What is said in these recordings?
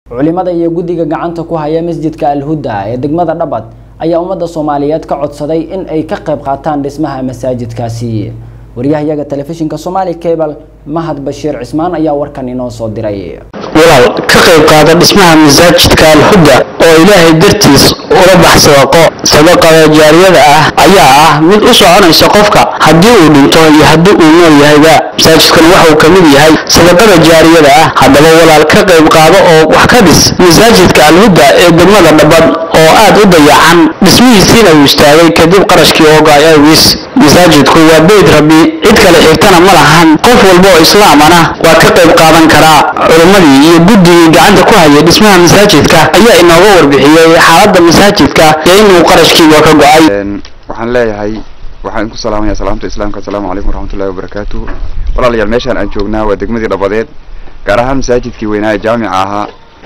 culimada iyo guddiga gacanta ku haya masjidka alhuda ee degmada dhabad ayaa ummadda soomaaliyeed ka codsaday in ay ka qayb qaataan dhismaha masaajidkaasi waryahayaga telefishinka somaali cable mahad bashiir cismaan ayaa warkan inoo soo diray walaal ka qayb qaada dhismaha masaajidka alhuda oo ilaahay dartiis ula bax sadaqo sadaqada jaariyada ah ayaa ah mid u soconaysa qofka haddii uu dhinto iyo haddii uu nool yahayba masaajidkan waxauu ka mid yahay sadaqada jaariyada ah haddaba walaal ka qayb qaado oo wax ka dhis masaajidka alhuda ee degmada dhabad oo aad u dayacan dhismihiisiina uu istaagay kadib qarashkii oogaay awgiis masaajidku waa beyd rabbi cid kale xigtana ma lahan qof walba oo islaamana waa ka qayb qaadan karaa culimmadii iyo guddigii gacanta ku hayay dhismaha masaajidka ayaa inooga warbixiyey xaaladda masaajidka iyo inuu qarashkiiba ka go-ay waxaan leeyahay waxaan idinku salaamaya salaamta islaamka asalaamu calaykum waraxmatullahi wabarakaatuh walaalayaal meeshaan aan joognaa waa degmadii dhabadeed gaar ahaan masaajidkii weynaa ee jaamica ahaa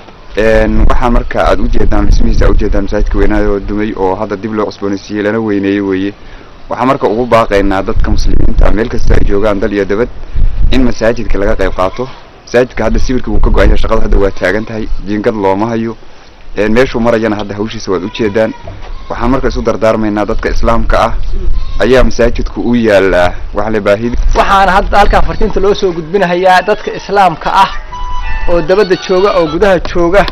waxaa marka aad ujeedaan dhismihiisa aad ujeedaan masaajidka weynaa oo dumay oo hadda dib loo cusboonaysiiyey lana weyneeyey weeye waxaa marka ugu baaqaynaa dadka muslimiinta meel kasta ay joogaan dal iyo dabad in masaajidka laga qayb qaato masaajidka hadda sawirka wuu ka go-an yahay shaqada hadda waa taagan tahay jiingad looma hayo meeshuu marayana hadda hawshiisa waad ujeedaan waxaan marka isu dardaarmaynaa dadka islaamka ah ayaa masaajidku u yaalaa waxle baahidi waxaana hadda halkaa fartiinta loo soo gudbinahayaa dadka islaamka ah oo dabadda jooga oo gudaha jooga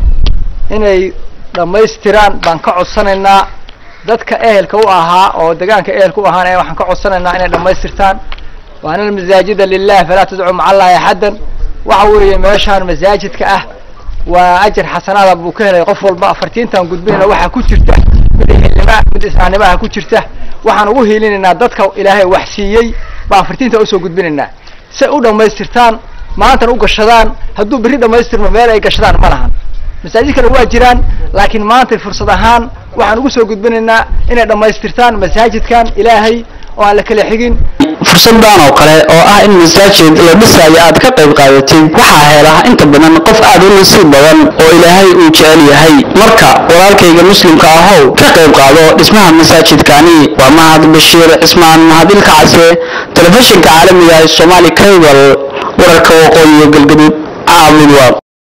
inay dhammaystiraan baan ka codsanaynaa dadka ehelka u ahaa oo degaanka ehelka u ahaana waxaan ka codsanaynaa inay dhammaystirtaan waana almasaajida lilah falaa tadcu maca allahi axaddan waxa weeye meeshaan masaajidka ah waa ajar xasanaada buu ka helay qof walba afartiintan gudbinayna waxaa ku jirta mid xilnima mid islaamnimaha ku jirta waxaan ugu hiilinaynaa dadka ilaahay wax siiyey baa afartiinta usoo gudbinaynaa say u dhammaystirtaan maantana u gashadaan hadduu berri dhammaystirmo meel ay gashadaan ma lahan masaajid kale waa jiraan laakiin maanta fursad ahaan waxaan ugu soo gudbinaynaa inay dhammaystirtaan masaajidkan ilaahay oo aan la kala xigin fursadan oo kale oo ah in masaajid la dhisaayo aad ka qayb qaadatid waxaa hela inta badan qof aad u nasiib badan oo ilaahay uu jecel yahay marka walaalkayga muslimka ahow ka qayb qaado dhismaha masaajidkani waa mahad bashiir cismaan mahadilka case telefishinka caalamiga ee somaali cable wararka waqooyiga galgaduud caabudwaaq